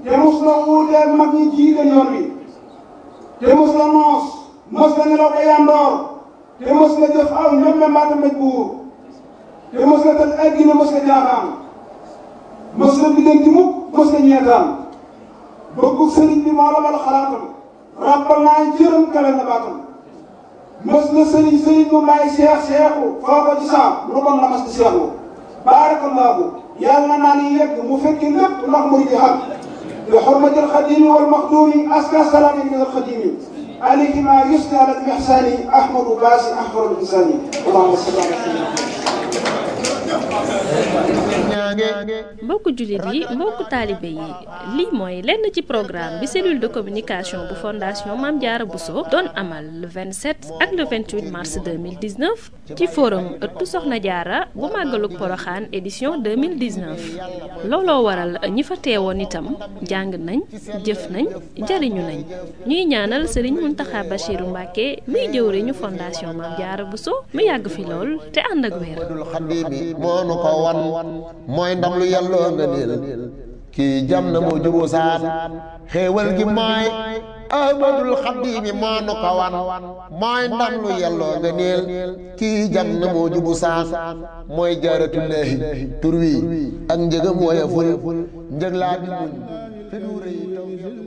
te mos la wuuteel mag ñi jiite yoon wi te mos la noos mos la nelaw ba yandoor te mos la jëf aw ñomme mbaata mbéj buur te mos la tal addina mos la jaaxaan mos la biddanti mukk mos la ñeetaan bëggu sëriñ bi moo la bal xalaatam ràppal naa jërëm kale na baatam mos la sëriñ sëriñ bu may seex seexu foo ko ci saam lu bon la mas di seexu baarakallaahu yàlla naa ni yegg mu fekki lépp ndax muy di xam bi xormati alxadimi walmaxdumi aska salaami min alxadimi alayhi ma yusni ala almixsani ahmadu baasi ahmadu insani allahuma salli ala mbokku jullit yi mbokku taalibe yi lii mooy lenn ci programme bi cellule de communication bu fondation Mame Diarra Bousso doon amal le 27 ak le 28 mars 2019 ci forum ëttu Soxna Diarra bu màggalug Poroxaan édition 2019 looloo waral ñi fa teewoon itam jàng nañ jëf nañ jariñu nañ ñuy ñaanal Serigne Mountakha Bachirou Mbacké miy jëwriñu fondation Mame Diarra Bousso mu yàgg fi lool te ànd ak wér moonu ko wan mooy ndam lu yàlloo nga niil kii jam na moo jubu saan xéewal gi mooy ahmadul xaddiimi moonu ko wan mooy ndam lu yàlloo nga niil kii jam na moo jubu saan mooy jaaratullaahi tur wi ak njëgam woyeful njëg laa bi muñ fi du rëy